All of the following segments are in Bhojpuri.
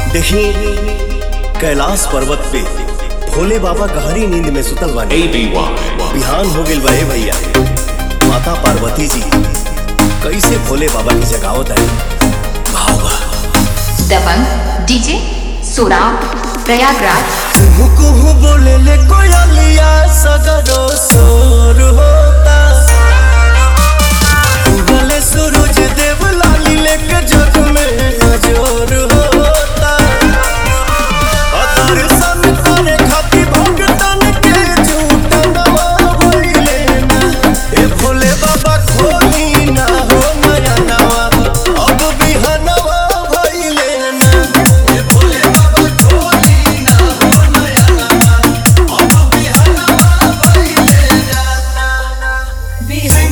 देखी कैलाश पर्वत पे भोले बाबा गहरी नींद में सुतल बानी ABY. बिहान हो गेल बा ए भैया माता पार्वती जी कैसे भोले बाबा की जगावत है भाव बा दबंग डीजे सोराव प्रयागराज कुहू कुहू बोले ले कोयलिया सगरो सोर होता उगले सूरज देव लाली लेके जग में अजोर होता दर्शन करे खातिर भगतन के झूठ नवाइले ना ए भोले बाबा खोली ना हो नया नवा अब बिहनवा भइले ना ए भोले बाबा खोली ना हो नया नवा अब बिहनवा भइले ना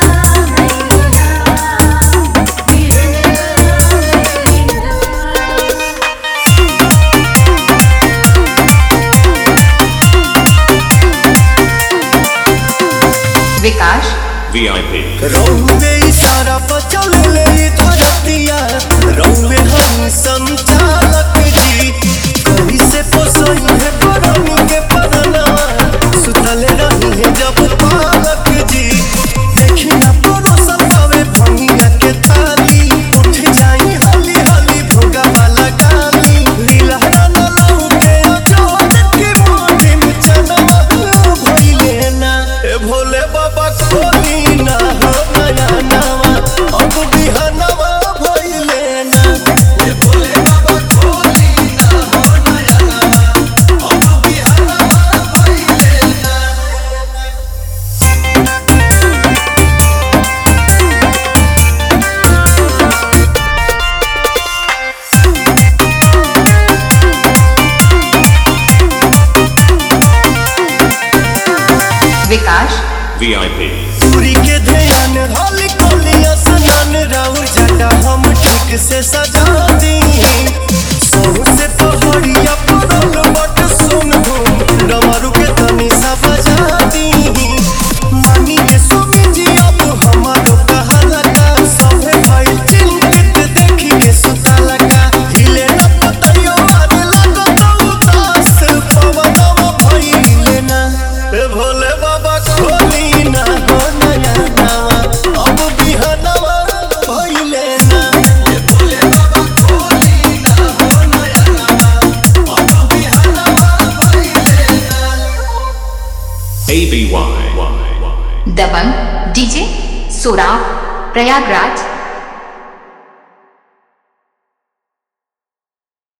विकास VIP. रौवे इशारा पर चले ले धरतिया रौवे हम संचालक जी कहीं से पोसई है परनी के परनवा सुतले रही है जब पालक जी देखी ना परोसन पावे भंगिया के ताली उठ जाई हली हली भोगा वाला गाली लीलहरा न लौके जोत के मोटी में चनवा भइले ना ए भोले बाबा खोली ना हो नया नवा अब बिहनवा भइले ना ए भोले बाबा खोली ना हो नया नवा अब बिहनवा भइले ना विकास VIP. पूरी के ध्यान होली कोलिया सनन राउर जटा हम ठीक से सजा दी सोह से पहाड़िया परल बट सुन हो डमरू के तनी सा बजा दी मानी के स्वामी जी अब हमारो कहाला का सभे भाई चिंतित देखी के सुताला का हिले न पतयो आरे लगो तो उदास पवनवा भइले ना ए भोले बाबा खोली ना हो नया नवा अब बिहनवा भइले ना ए भोले बाबा खोली ना हो नया नवा अब बिहनवा भइले ना ABY. दबंग डीजे सोराव प्रयागराज